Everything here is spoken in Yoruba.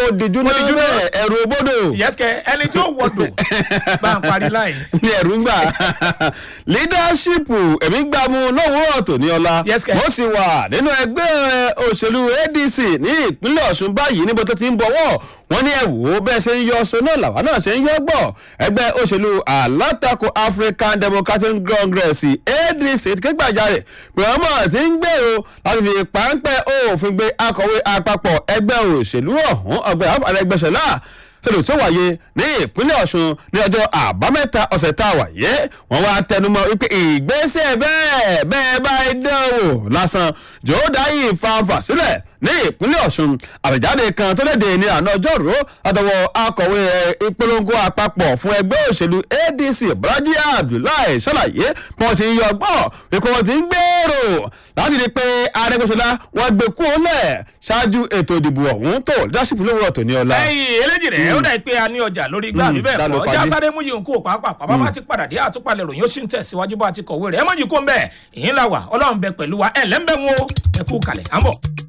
kó dijú náà dijú náà. bẹ́ẹ̀ ẹ̀rù òbodò yẹ́sìkẹ́ ẹni tí ó wọ̀dọ̀ bá ń parí láì. ní ẹ̀rù ń gbà leadership èmi gbà mú lówùúrọ̀ tòní ọ̀la Yes, kẹ̀. mo sì wà nínú ẹgbẹ́ òṣèlú adc ní ìpínlẹ̀ ọ̀ṣun báyìí níbo tó ti ń bọ̀wọ̀ wọ́n ní ẹ̀wò bẹ́ẹ̀ ṣe ń yọ ọṣọ náà làwa náà ṣe ń yọ gbọ̀ ẹgbẹ́ òṣèlú alátakò african democratic congress adc ti ké gbàjarè pé ọmọ ti ń gbèrò láti fi páńpẹ́ òfin gbé akọ̀wé àpapọ̀ ẹgbẹ́ òṣèlú ọ̀hún ọgbẹ́ àfàrẹ́gbẹ́sọ̀lá tẹ̀lé tó wáyé ní ìpínlẹ̀ ọ̀ṣun ní ọjọ́ àbámẹ́ta ọ̀sẹ̀ tá a wà yé wọ́n wá tẹnumọ́ wípé ìgbésẹ̀ bẹ́ẹ̀ bẹ́ẹ̀ bá dánwò lásán jòódá yìí fanfà sílẹ̀ ní ìpínlẹ̀ ọ̀ṣun àbẹ̀jáde kan tó léde ní àná ọjọ́rú àtọwọ́ akọ̀wé ìpolongo àpapọ̀ fún ẹgbẹ́ òṣèlú adc bọ́lájí abdullahi ṣàlàyé bí wọ́n ti ń yọ ọgbọ́n wípé wọ́n ti ń gbèrò láti rí i pé arẹ́gbẹ́sọlá wọn gbé kú lẹ̀ ṣáájú ètò ìdìbò ọ̀hún tó leadership lówùrọ̀ tòní ọ̀la. ẹyìn eléjì rẹ ó dà pé a ní ọjà lórí igbá mi bẹ́ẹ̀ ta ló kọ́ pàdé? ọjà sáré mú yìí ń kó pàápàá bàbá bá ti padà dé àtúpalẹ̀ ròyìn ó sì ń tẹ̀síwájú bá a ti kọ̀wé rẹ̀ ẹ mọ̀ yìí kó ń bẹ̀ ìyín la wà ọlọ́run bẹ pẹ̀lú wa ẹ̀ lẹ́ńbẹ̀ wọn o ẹ kú kalẹ̀ à ń bọ̀.